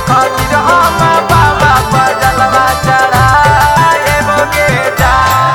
खातिर हम बाबा पर जलवा चढ़ाएबो के जा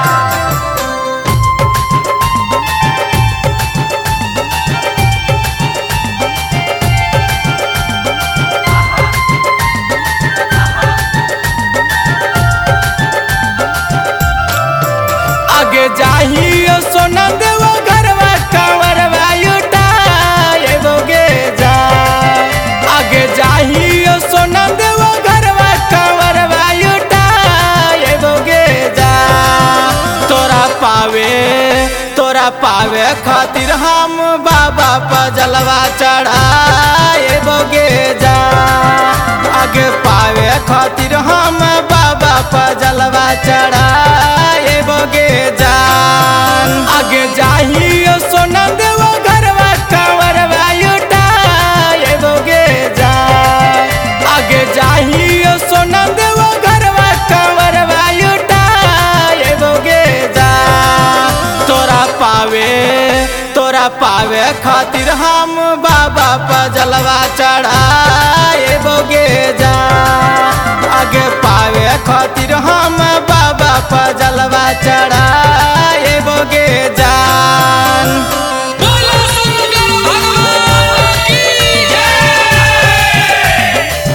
आगे जाहियो सोना देव घरवा कंवरवा उठाएबोगे जा आगे जाहियो सोना देव घरवा कंवरवा उठाएबोगे जा तोरा पावे तोरा पावे खातिर हम बाबा पर जलवा चढ़ाएबोगे जा आगे पावे खातिर हम बाबा पर जलवा चढ़ाएबोगे जान आगे जाहियो सोना देव घरवा कंवरवा उठाएबोगे जान आगे जाहियो सोना देव घरवा कंवरवा उठाएबोगे जान तोरा पावे तोरा पावे खातिर हम बाबा पर जलवा चढ़ाएबोगे जा आगे पावे खातिर हम बाबा पर जलवा चढ़ाएबोगे जान बोलो शंकर भगवान की जय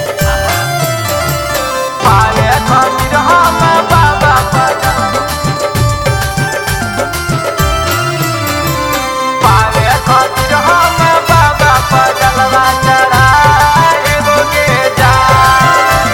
पावे खातिर हम बाबा पर पावे खातिर हम बाबा पर जलवा चढ़ाएबोगे जान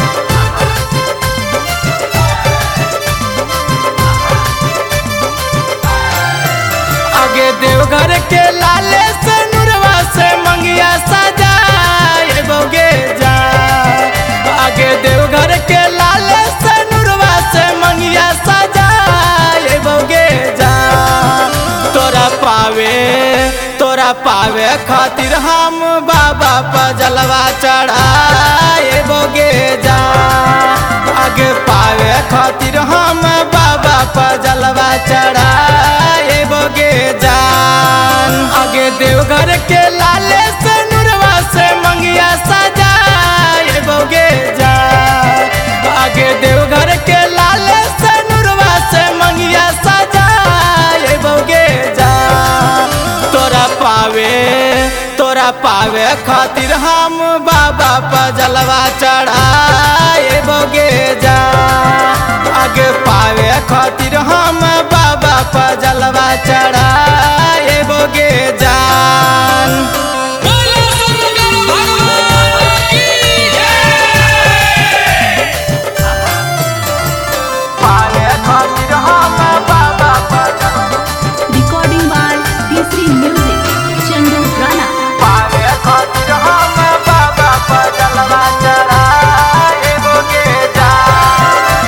आगे देवघर के लाले से नुरवा से मंगिया सजाएबोगे जा आगे देवघर के लाले से नुरवा से मंगिया सजाएबोगे जा तोरा पावे तोरा पावे खातिर हम बाबा पर जलवा चढ़ाएबोगे जा आगे पावे खातिर हम बाबा पर जलवा चढ़ाएबोगे जान आगे देवघर के लाले से नुरवा से मंगिया सजाएबोगे जान आगे देवघर के लाले से नुरवा से मंगिया सजाएबोगे जान तोरा पावे तोरा पावे खातिर हम बाबा पर जलवा चढ़ाएबोगे जा आगे पावे खातिर हम बाबा पर जलवा चढ़ाएबोगे जान बोलो शंकर भगवान की जय पावे खातिर हम बाबा पर Recording by D3 Music, Chandu Rana. पावे खातिर हम बाबा पर जलवा चढ़ाएबोगे जान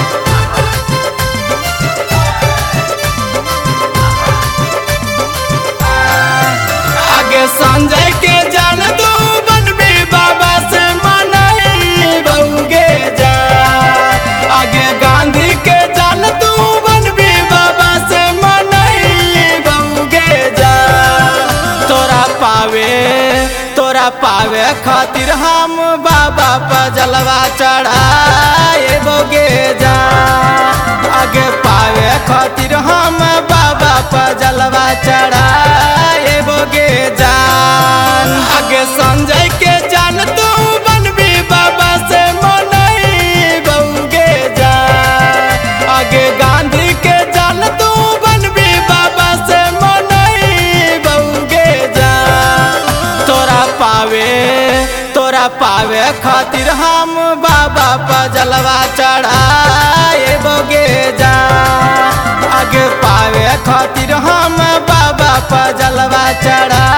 आगे संजय के जान दो बनबी बाबा से मनाई बहुगे जा आगे गांधी के जान तू बनबी बाबा से मनाई बहुगे जा तोरा पावे तोरा पावे खातिर हम बाबा पर जलवा चढ़ाएबोगे जा आगे पावे खातिर हम बाबा पर जलवा चढ़ाएबोगे जान आगे संजय के जान तू बनबी बाबा से मनाई बहुगे जा आगे गांधी के जान तू बनबी बाबा से मनाई बहुगे जा तोरा पावे तोरा पावे खातिर हम बाबा पर जलवा चढ़ाएबोगे जा आगे पावे खातिर हम बाबा पर जलवा चढ़ा